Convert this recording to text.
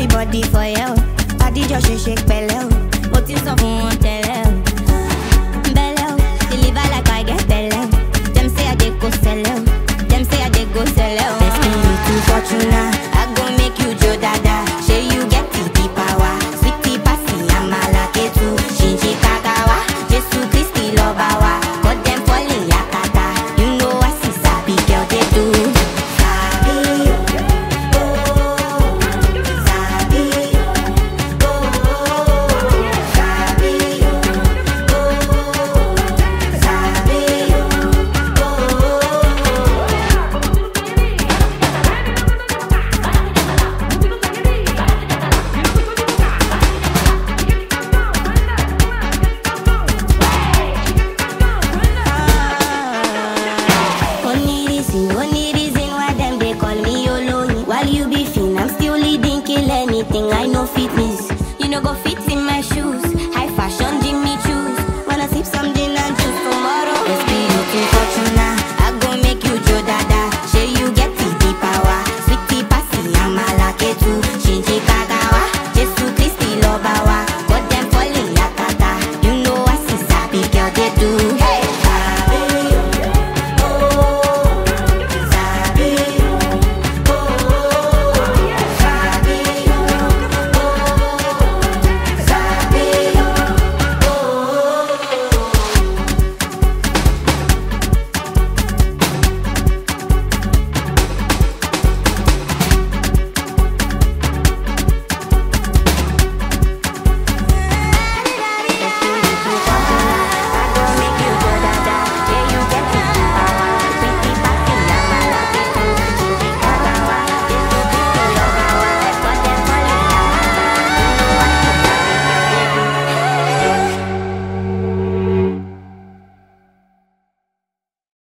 everybody for you. Adijọ́ ṣe ṣe pẹ̀lẹ́ o, mo ti sọ fún wọn tẹ́lẹ̀ o. Bẹ́lẹ̀ o, deliver like I get bẹ́lẹ̀ o. Dem say I dey go sẹ́lẹ̀ o, dem say I dey go sẹ́lẹ̀ o. Destiny to Fortuna, I go make you jo dada. Ṣé you get the the power? Sweetie pasi amala ketu, ṣinṣin kakawa. Jésù Kristi lọ́ba wa, cut dem falling yakata. You know I see sabi girl dey do. Sabi o, oh, sabi o, oh, sabi o, oh, sabi o, oh. Only reason, only reason why them they call me Oloyin. While you be fin, I'm still leading, kill anything. I know fit me